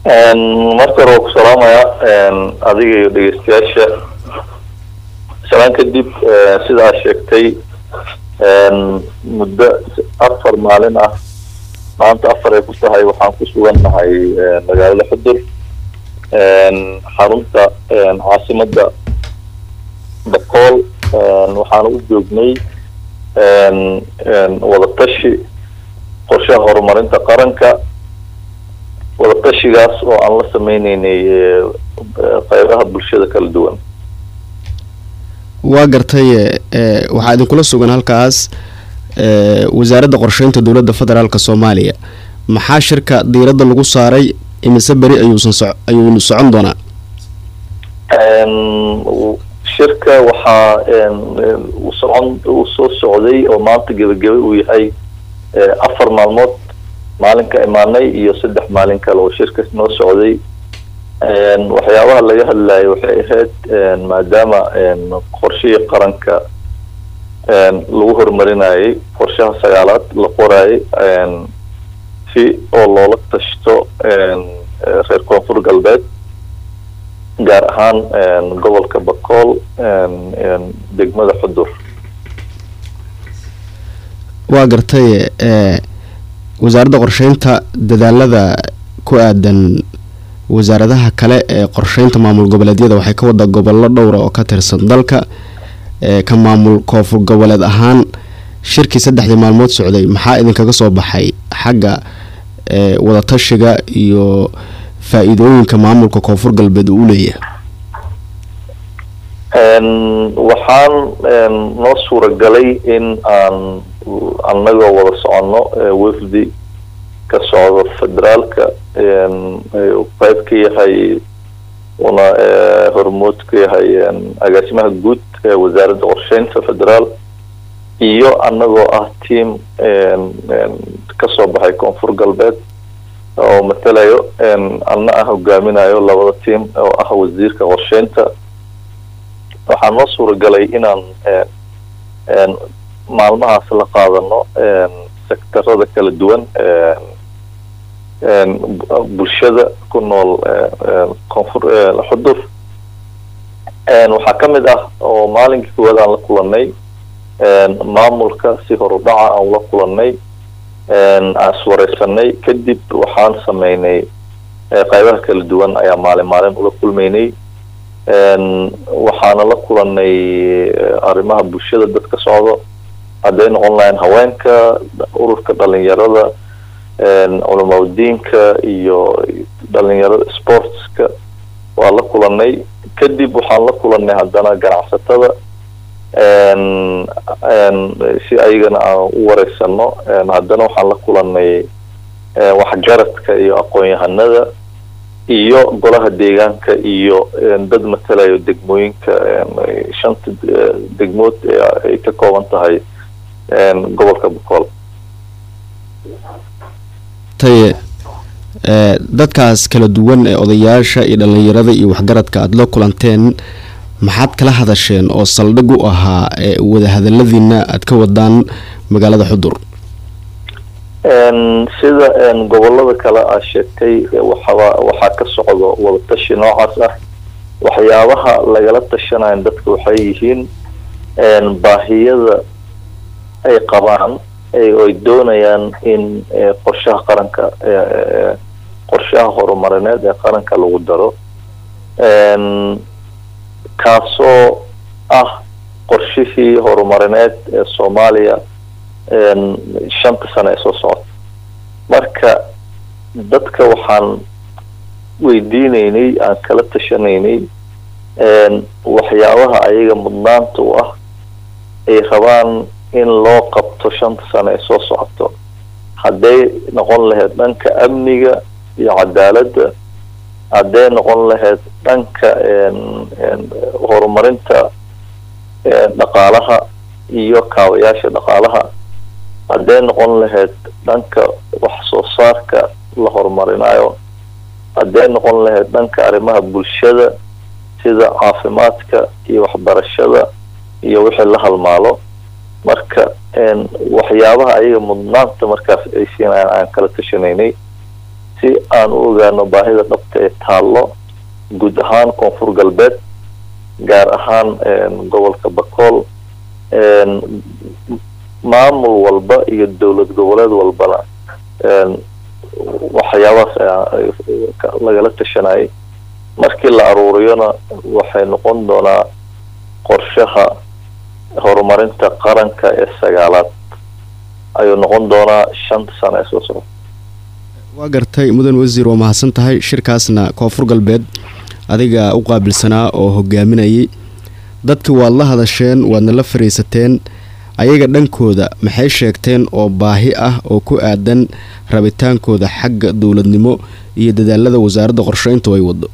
marka hore waa ku salaamaya adiga iyo dhegeystayaasha salaan kadib sida aad sheegtay muddo afar maalin ah maanta afar ay ku tahay waxaan ku sugannahay magaalada xudur xarunta caasimada bakool waxaana u joognay wadatashi qorshaha horumarinta qaranka wadatashigaas oo aan la sameyneynay qeybaha bulshada kala duwan waa gartay waxaa idinkula sugan halkaas wasaaradda qorsheynta dowladda federaalk soomaaliya maxaa shirka diiradda lagu saaray imise beri ayuusan so ayuunu socon doonaa shirka waxaa uu socon uu soo socday oo maanta gebagebe uu yahay afar maalmood maalinka imaanay iyo saddex maalin kale oo shirka noo socday waxyaabaha laga hadlayo waxay ahayd maadaama qorshihii qaranka lagu horumarinayay qorshaha sagaalaad la qorayay si oo loola tashto reer koonfur galbeed gaar ahaan gobolka bakool degmada xudur waa gartay wasaaradda qorsheynta dadaalada ku aadan wasaaradaha kale ee qorsheynta maamul goboleedyada waxay ka wada gobollo dhowra oo ka tirsan dalka ka maamul koonfur goboleed ahaan shirkii saddexdii maalmood socday maxaa idinkaga soo baxay xagga wadatashiga iyo faa-iidooyinka maamulka koonfur galbeed uu leeyahay waxaan noo suuragalay in aan annagoo wada soconno wafdi ka socdo federaalka qeyb ka yahay una hormood ka yahay agaasimaha guud ee wasaaradda qorsheynta federaal iyo annagoo ah team kasoo baxay koonfur galbeed oo matalayo anna ah hogaaminayo labada team oo ah wasiirka qorsheynta waxaa noo suuragalay inaan maalmahaas la qaadano sektarada kala duwan bulshada ku nool koonfur xudur waxaa ka mid ah oo maalinkii koowaad aan la kulanay maamulka si horudhaca aan ula kulanay aan iswareysanay kadib waxaan sameynay qeybaha kala duwan ayaa maalin maalin ula kulmeynay waxaana la kulanay arrimaha bulshada dadka socdo hadday noqon lahayn haweenka ururka dhalinyarada culamaudiinka iyo dhalinyarada sportska waa la kulanay kadib waxaan la kulanay haddana ganacsatada si ayagana aan u wareysano haddana waxaan la kulanay waxgaradka iyo aqoon-yahanada iyo golaha deegaanka iyo dad matalayo degmooyinka shanta degmood ay ka kooban tahay gobolka bokool taye dadkaas kala duwan ee odayaasha iyo dhalinyarada iyo waxgaradka aada la kulanteen maxaad kala hadasheen oo saldhig u ahaa wadahadaladiina aada ka wadaan magaalada xudur sida gobolada kale aad sheegtay waxaba waxaa ka socdo wadatashi noocaas ah waxyaabaha lagala tashanayo dadka waxay yihiin baahiyada ay qabaan ay doonayaan in qorshaha qaranka qorshaha horumarineed ee qaranka lagu daro kaasoo ah qorshihii horumarineed ee soomaaliya shanta sano ee soo socota marka dadka waxaan weydiineynay aan kala tashanaynay waxyaabaha ayaga mudnaanta u ah ay rabaan in loo qabto shanta sano ee soo socoto hadday noqon lahayd dhanka amniga iyo cadaaladda hadday noqon lahayd dhanka horumarinta dhaqaalaha iyo kaabayaasha dhaqaalaha hadday noqon lahayd dhanka wax soo saarka la horumarinayo hadday noqon lahayd dhanka arrimaha bulshada sida caafimaadka iyo waxbarashada iyo wixii la halmaalo marka waxyaabaha ayaga mudnaanta markaas ay siinayaan aan kala tashanaynay si aan u ogaano baahida dhabta ee taallo guud ahaan koonfur galbeed gaar ahaan gobolka bakool maamul walba iyo dowlad goboleed walbana waxyaabahaas lagala tashanayay markii la aruuriyona waxay noqon doonaa qorshaha horumarinta qaranka ee sagaalaad ayuu noqon doonaa shanta sano ee soo socda waa gartay mudan wasiir waa mahadsan tahay shirkaasna koonfur galbeed adiga u qaabilsanaa oo hogaaminayay dadkii waad la hadasheen waadna la fariisateen ayaga dhankooda maxay sheegteen oo baahi ah oo ku aadan rabitaankooda xagga dowladnimo iyo dadaalada wasaaradda qorsheyntu ay wado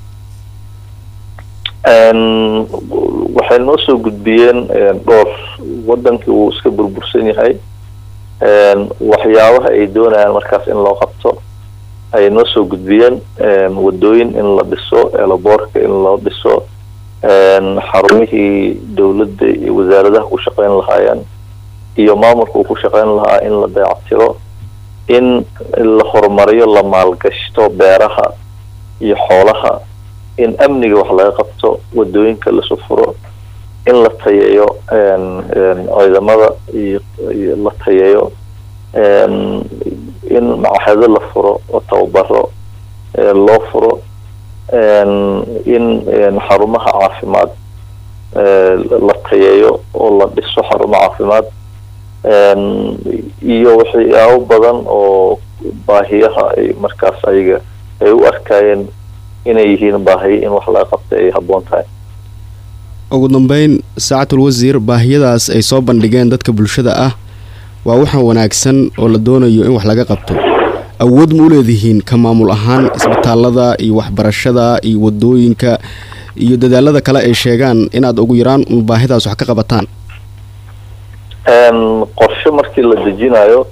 waxay noo soo gudbiyeen dhowr wadankii wuu iska burbursan yahay waxyaabaha ay doonayaan markaas in loo qabto ayay noo soo gudbiyeen wadooyin in la dhiso eelaboorka in loo dhiso xarumihii dowladda iyo wasaaradaha ku shaqeyn lahaayeen iyo maamulka uu ku shaqeyn lahaa in la dayactiro in la horumariyo la maalgashto beeraha iyo xoolaha in amniga wax laga qabto wadooyinka lasu furo in la tayeeyo ciidamada iyo la tayeeyo in macahedo la furo oo tababaro loo furo in xarumaha caafimaad la tayeeyo oo la dhiso xarumo caafimaad iyo waxyaabo badan oo baahiyaha ay markaas ayaga ay u arkayeen inay yihiin baahiyo in wax laga qabta ay habboon tahay ugu dambeyn saacatul wasiir baahiyadaas ay soo bandhigeen dadka bulshada ah waa waxaan wanaagsan oo la doonayo in wax laga qabto awood ma u leedihiin ka maamul ahaan isbitaalada iyo waxbarashada iyo wadooyinka iyo dadaalada kale ay sheegaan inaad ugu yaraan un baahidaas wax ka qabataan qorshe markii la dejinayo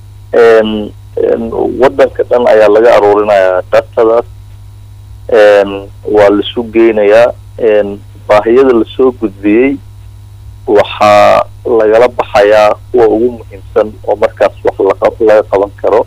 wadanka dhan ayaa laga aruurinayaa datadaas waa laisu geynayaa baahiyada lasoo gudbiyey waxaa lagala baxayaa kuwa ugu muhiimsan oo markaas wax laga qaban karo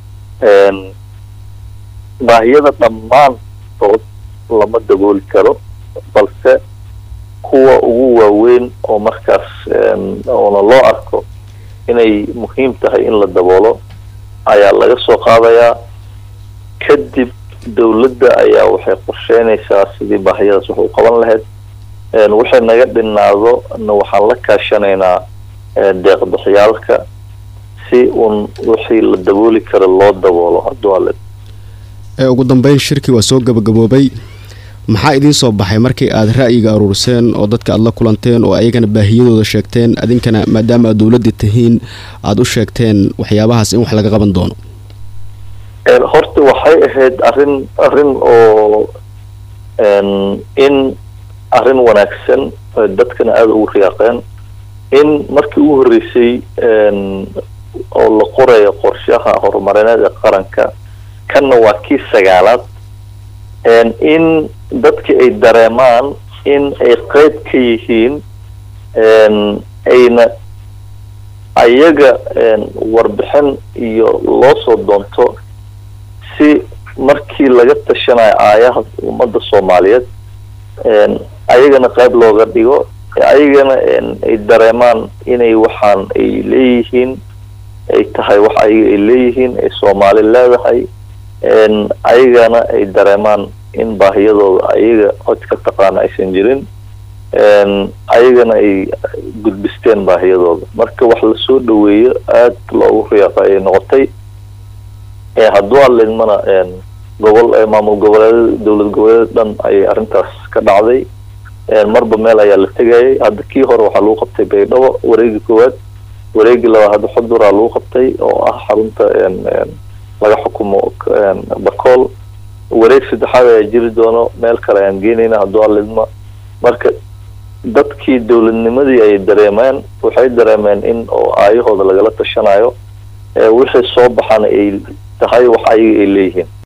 baahiyada dhammaantood lama dabooli karo balse kuwa ugu waaweyn oo markaas oona loo arko inay muhiim tahay in la daboolo ayaa laga soo qaadayaa kadib dowladda ayaa waxay qorsheynaysaa sidii baahiyadaas wax u qaban lahayd waxay naga dhinaado na waxaan la kaashanaynaa deeqbixyaalka si uun wixii la dabooli karo loo daboolo hadduu ale ugu dambeyn shirkii waa soo gabagaboobay maxaa idiin soo baxay markii aad ra'yiga aruuriseen oo dadka aad la kulanteen oo ayagana baahiyadooda sheegteen adinkana maadaama aad dowladda tihiin aada u sheegteen waxyaabahaas in wax laga qaban doono horta waxay ahayd arrin arrin oo in arrin wanaagsan dadkana aada ugu riyaaqeen in markii ugu horreysay oo la qorayo qorshaha horumarineed ee qaranka kanna waa kii sagaalaad in dadki ay dareemaan in ay qeyb ka yihiin ayna ayaga warbixin iyo loo soo doonto si markii laga tashanayo aayaha ummadda soomaaliyeed ayagana qayb looga dhigo ayagana ay dareemaan inay waxaan ay leeyihiin ay tahay wax ayaga ay leeyihiin ay soomaali leedahay ayagana ay dareemaan in baahiyadooda ayaga cod ka taqaana aysan jirin ayagana ay gudbisteen baahiyadooda marka wax lasoo dhaweeyo aad loogu riyaaqo ayay noqotay hadduu hadlaydmana gobol maamul goboleed dowlad goboleed dhan ayay arrintaas ka dhacday marba meel ayaa la tegayay hadda kii hore waxaa lagu qabtay baydhabo wareegi koowaad wareegi labaad hadda xuduraa lagu qabtay oo ah xarunta laga xukumo bacool wareeg saddexaad ayaa jiri doono meel kale ayaan geenayna hadduu hadlaydma marka dadkii dowladnimadii ay dareemeen waxay dareemeen in oo aayahooda lagala tashanayo wixii soo baxana ay tahay wax ayaga ay leeyihiin